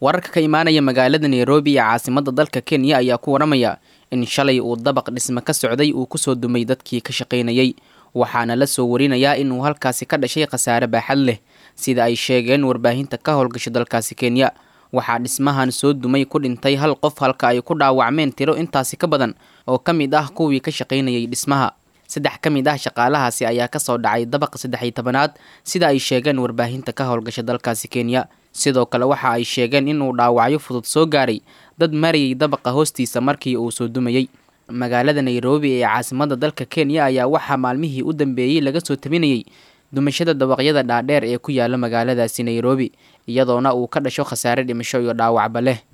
wararka ka imaanaya magaalada nairobi ee caasimada dalka kenya ayaa ku waramaya in shalay uu dabaq dhisme ka socday uu kusoo dumay dadkii ka shaqaynayay waxaana la soo warinayaa inuu halkaasi ka dhashay khasaare baaxad leh sida ay sheegeen warbaahinta ka howlgasha dalkaasi kenya waxaa dhismahan soo dumay ku dhintay hal qof halka ay ku dhaawacmeen tiro intaasi ka badan oo ka mid ah kuwii ka shaqaynayay dhismaha saddex ka mid ah shaqaalahaasi ayaa kasoo dhacay dabaqa saddex iyo tobanaad sida ay sheegeen warbaahinta ka howlgasha dalkaasi kenya sidoo kale waxa ay sheegeen inuu dhaawacyo fudud soo gaaray dad marayay dabaqa hoostiisa markii uu soo dumayey magaalada nairobi ee caasimada dalka kenya ayaa waxaa maalmihii u dambeeyey laga soo tabinayay dumashada dabaqyada dhaadheer ee ku yaala magaaladaasi nairobi iyadoona uu ka dhasho khasaare dhimasho iyo dhaawacba leh